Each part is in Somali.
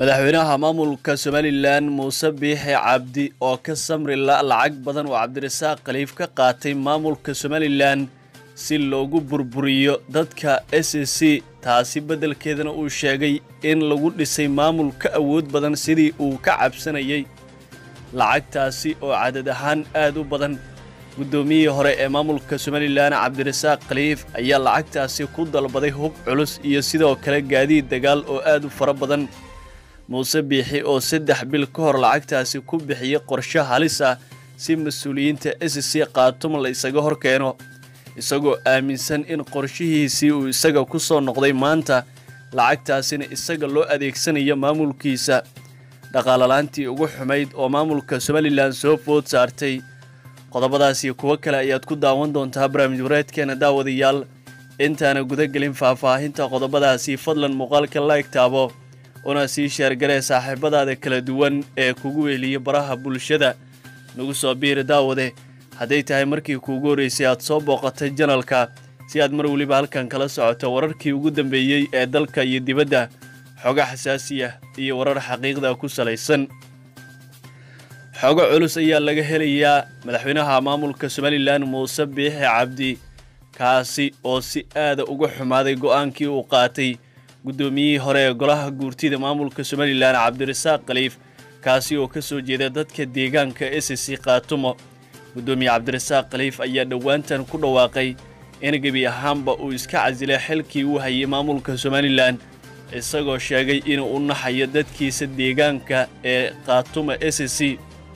madaxweynaha maamulka somalilan muuse biixi cabdi oo ka samri la lacag badan oo cabdirasaaq khaliif ka qaatay maamulka somalilan si loogu burburiyo dadka s c taasi beddelkeedana uu sheegay in lagu dhisay maamul ka awood badan sidii uu ka cabsanayay lacagtaasi oo cadad ahaan aad u badan guddoomiyihii hore ee maamulka somalilan cabdirasaaq khaliif ayaa lacagtaasi ku dalbaday hub culus iyo sidoo kale gaadiid dagaal oo aad u fara badan muuse biixi oo saddex bil ka hor lacagtaasi ku bixiyey qorshe halis ah si mas-uuliyiinta s c khaatuma la isaga hor keeno isagoo aaminsan in qorshihiisii uu isaga ku soo noqday maanta lacagtaasina isaga loo adeegsanayo maamulkiisa dhaqaalalaantii ugu xumayd oo maamulka somalilan soo food saartay qodobadaas iyo kuwo kale ayaad ku daawan doontaa barnaamij wareedkeena daawadayaal intaana gudagelin faahfaahinta qodobadaasi fadlan muuqaalka laeg taabo una sii sheergaree saaxiibadaada kala duwan ee kugu weheliya baraha bulshada nagu soo biiri daawade hadday tahay markii kuugu horreysay aad soo booqatay janalka si aad mar weliba halkan kala socoto wararkii ugu dambeeyey ee dalka iyo dibadda xogo xasaasiya iyo warar xaqiiqda ku salaysan xogo culus ayaa laga helayaa madaxweynaha maamulka somalilan muuse biixi cabdi kaasi oo si aada uga xumaaday go'aankii uu qaatay guddoomiyihii hore ee golaha guurtida maamulka somalilan cabdirasaaq khaliif kaasi oo ka soo jeeda dadka deegaanka s c khaatumo guddoomiye cabdirasaaq khaliif ayaa dhowaantan ku dhawaaqay in gebi ahaanba uu iska casilay xilkii uu hayay maamulka somalilan isagoo sheegay inuu u naxayo dadkiisa deegaanka ee khaatuma s c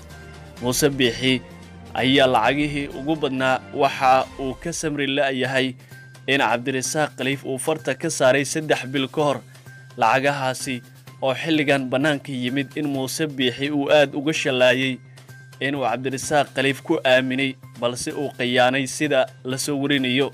muuse biixi ayaa lacagihii ugu badnaa waxa uu ka samri la'yahay in cabdirasaaq khaliif uu farta ka saaray saddex bil ka hor lacagahaasi oo xilligan bannaanka yimid in muuse biixi uu aad uga shallaayey inuu cabdirasaaq khaliif ku aaminay balse uu khiyaanay sida la soo warinayo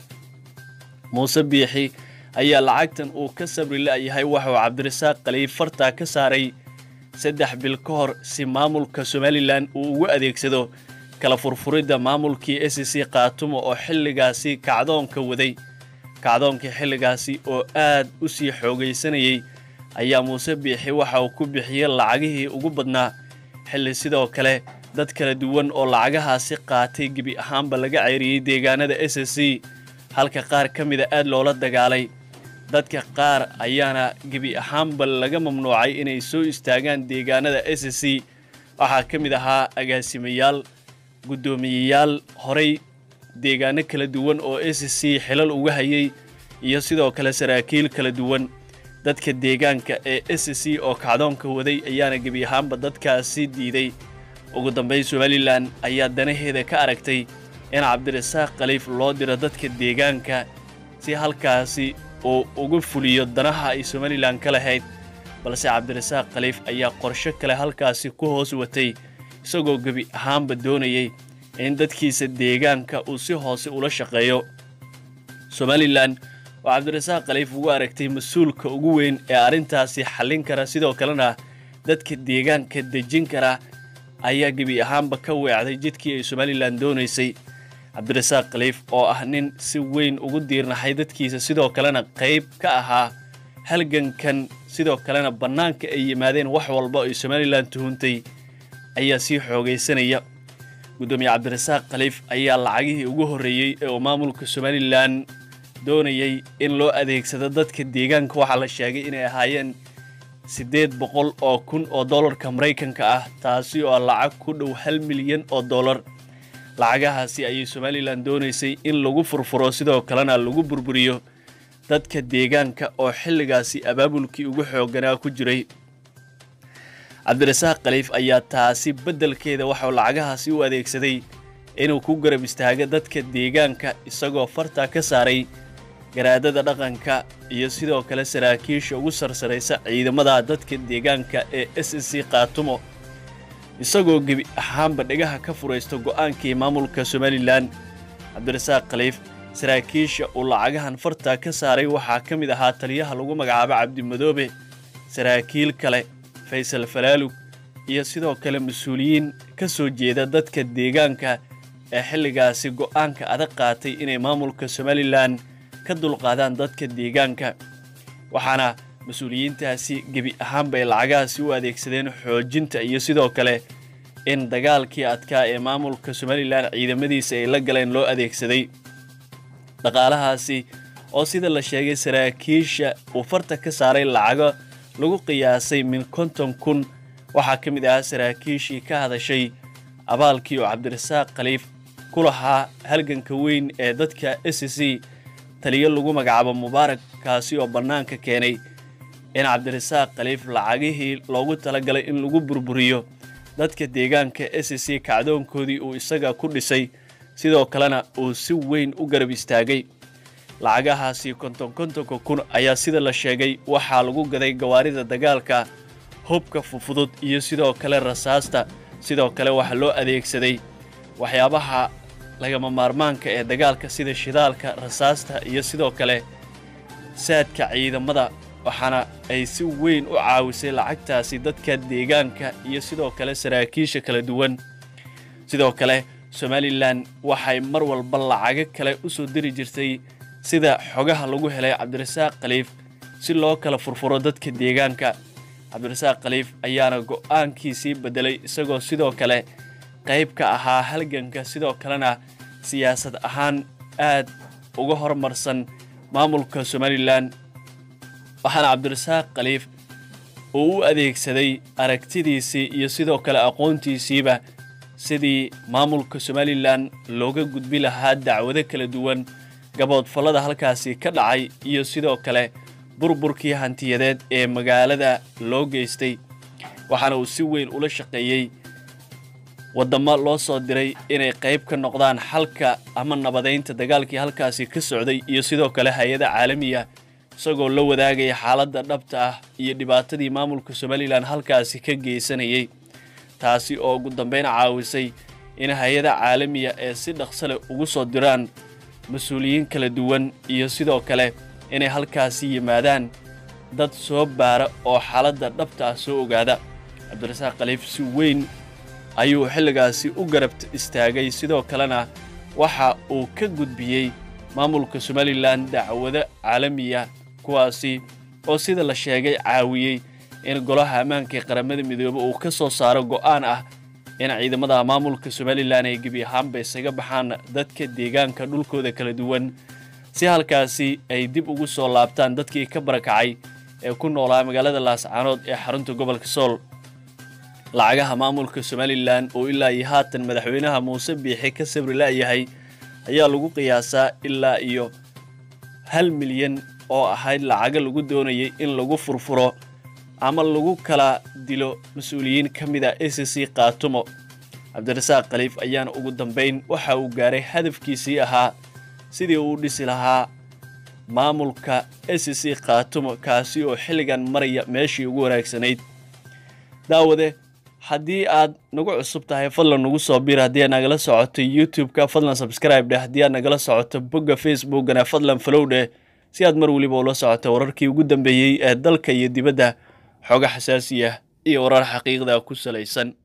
muuse biixi ayaa lacagtan uu ka sabri la'yahay waxauu cabdirasaaq khaliif fartaa ka saaray saddex bil ka hor si maamulka somalilan uu ugu adeegsado kala furfuridda maamulkii s c khaatumo oo xilligaasi kacdoonka waday kacdoonkii xilligaasi oo aad u sii xoogaysanayay ayaa muuse biixi waxa uu ku bixiyey lacagihii ugu badnaa xilli sidoo kale dad kala duwan oo lacagahaasi qaatay gebi ahaanba laga ceyriyey deegaanada s c halka qaar ka mida aad loola dagaalay dadka qaar ayaana gebi ahaanba laga mamnuucay inay soo istaagaan deegaanada s c waxaa ka mid ahaa agaasimayaal guddoomiyeyaal horey deegaano kala duwan oo s c xilal uga hayay iyo sidoo kale saraakiil kala duwan dadka deegaanka ee s c oo kacdoonka waday ayaana gebi ahaanba dadkaasi diiday ugu dambayn somalilan ayaa danaheeda ka aragtay in cabdirasaaq khaliif loo diro dadka deegaanka si halkaasi uu uga fuliyo danaha ay somalilan ka lahayd balse cabdirasaaq khaliif ayaa qorsho kale halkaasi ku hoos watay isagoo gebi ahaanba doonayay in dadkiisa deegaanka uu si hoose ula shaqeeyo somalilan oo cabdirasaaq khaliif ugu aragtay mas-uulka ugu weyn ee arrintaasi xallin kara sidoo kalena dadka deegaanka dejin kara ayaa gebi ahaanba ka weecday jidkii ay somalilan doonaysay cabdirasaaq khaliif oo ah nin si weyn ugu diirnaxay dadkiisa sidoo kalena qayb ka ahaa halgankan sidoo kalena bannaanka ay yimaadeen wax walba ay somalilan tuhuntay ayaa sii xoogaysanaya guddoomiye cabdirasaaq khaliif ayaa lacagihii ugu horreeyey ee uu maamulka somalilan doonayay in loo adeegsado dadka deegaanka waxaa la sheegay inay ahaayeen siddeed boqol oo kun oo dollarka maraykanka ah taasi oo lacag ku dhow hal milyan oo dollar lacagahaasi ayay somalilan doonaysay in lagu furfuro sidoo kalena lagu burburiyo dadka deegaanka oo xilligaasi abaabulkii ugu xoogganaa ku jiray cabdirasaaq khaliif ayaa taasi beddelkeeda waxauu lacagahaasi u adeegsaday inuu ku garab istaago dadka deegaanka isagoo fartaa ka saaray garaadada dhaqanka iyo sidoo kale saraakiisha ugu sarsaraysa ciidamada dadka deegaanka ee s c khaatumo isagoo gebi ahaanba dhegaha ka furaysto go'aankii maamulka somalilan cabdirasaaq khaliif saraakiisha uu lacagahan fartaa ka saaray waxaa ka mid ahaa taliyaha lagu magacaabo cabdimadoobe saraakiil kale faysal falaalug iyo sidoo kale mas-uuliyiin ka soo jeeda dadka deegaanka ee xilligaasi go'aanka adag qaatay inay maamulka somalilan ka dulqaadaan dadka deegaanka waxaana mas-uuliyiintaasi gebi ahaanba ay lacagahaasi u adeegsadeen xoojinta iyo sidoo kale in dagaalkii adkaa ee maamulka somalilan ciidamadiisa ay la galeen loo adeegsaday dhaqaalahaasi oo sida la sheegay saraakiisha uu farta ka saaray lacago lagu qiyaasay min konton kun waxaa ka mid ahaa saraakiishii ka hadashay abaalkii oo cabdirasaaq khaliif ku lahaa halganka weyn ee dadka s c taliyo lagu magacaabo mubaarak kaasi oo bannaanka keenay in cabdirasaaq khaliif lacagihii loogu talagalay in lagu burburiyo dadka deegaanka s c kacdoonkoodii uu isaga ku dhisay sidoo kalena uu si weyn u garab istaagay lacagahaasi konton kontonka kun ayaa sida la sheegay waxaa lagu gaday gawaarida dagaalka hubka fufudud iyo sidoo kale rasaasta sidoo kale waxaa loo adeegsaday waxyaabaha lagama maarmaanka ee dagaalka sida shidaalka rasaasta iyo sidoo kale saadka ciidamada waxaana ay si weyn u caawisay lacagtaasi dadka deegaanka iyo sidoo kale saraakiisha kala duwan sidoo kale somalilan waxay mar walba lacago kale u soo diri jirtay sida xogaha lagu helay cabdirasaaq khaliif si loo kala furfuro dadka deegaanka cabdirasaaq khaliif ayaana go'aankiisii beddelay isagoo sidoo kale qayb ka ahaa halganka sidoo kalena siyaasad ahaan aad uga hormarsan maamulka somalilan waxaana cabdirasaaq khaliif uu u adeegsaday aragtidiisii iyo sidoo kale aqoontiisiiba sidii maamulka somalilan looga gudbi lahaa dacwado kala duwan gaboodfallada halkaasi ka dhacay iyo sidoo kale burburkii hantiyadeed ee magaalada loo geystay waxaana uu si weyn ula shaqeeyey waddamo loo soo diray inay qayb ka noqdaan xalka ama nabadaynta dagaalkii halkaasi ka socday iyo sidoo kale hay-ada caalamiya isagoo la wadaagaya xaaladda dhabta ah iyo dhibaatadii maamulka somalilan halkaasi ka geysanayay taasi oo ugu dambayn caawisay in hay-ada caalamiya ee si dhaqso leh ugu soo diraan mas-uuliyiin kala duwan iyo sidoo kale inay halkaasi yimaadaan dad soo baara oo xaaladda dhabta ah soo ogaada cabdirasaaq khaliif si weyn ayuu xilligaasi u garab istaagay sidoo kalena waxa uu ka gudbiyey maamulka somalilan dacwado caalamiya kuwaasi oo sida la sheegay caawiyey in golaha ammaanka ee qaramada midoobe uu ka soo saaro go'aan ah in ciidamada maamulka somalilan ay gebi ahaanba isaga baxaan dadka deegaanka dhulkooda kala duwan si halkaasi ay dib ugu soo laabtaan dadkii ka barakacay ee ku noolaa magaalada laascaanood ee xarunta gobolka sool lacagaha maamulka somalilan oo ilaa iyo haatan madaxweynaha muuse biixi ka sabri la'yahay ayaa lagu qiyaasaa ilaa iyo hal milyan oo ahayd lacago lagu doonayay in lagu furfuro ama lagu kala dilo mas-uuliyiin ka mid a s c kaatumo cabdirasaaq khaliif ayaana ugu dambayn waxa uu gaaray hadafkiisii ahaa sidii uu dhisi lahaa maamulka s c kaatumo kaasi oo xilligan maraya meeshii ugu wanaagsanayd daawade haddii aad nagu cusub tahay fadlan nagu soo bir haddii aad nagala socoto youtube-ka fadlan subscribe dheh haddii aad nagala socoto bogga facebookana fadlan falow dheh si aad mar weliba ula socoto wararkii ugu dambeeyey ee dalka iyo dibadda xooga xasaasiya iyo warar xaqiiqda ku salaysan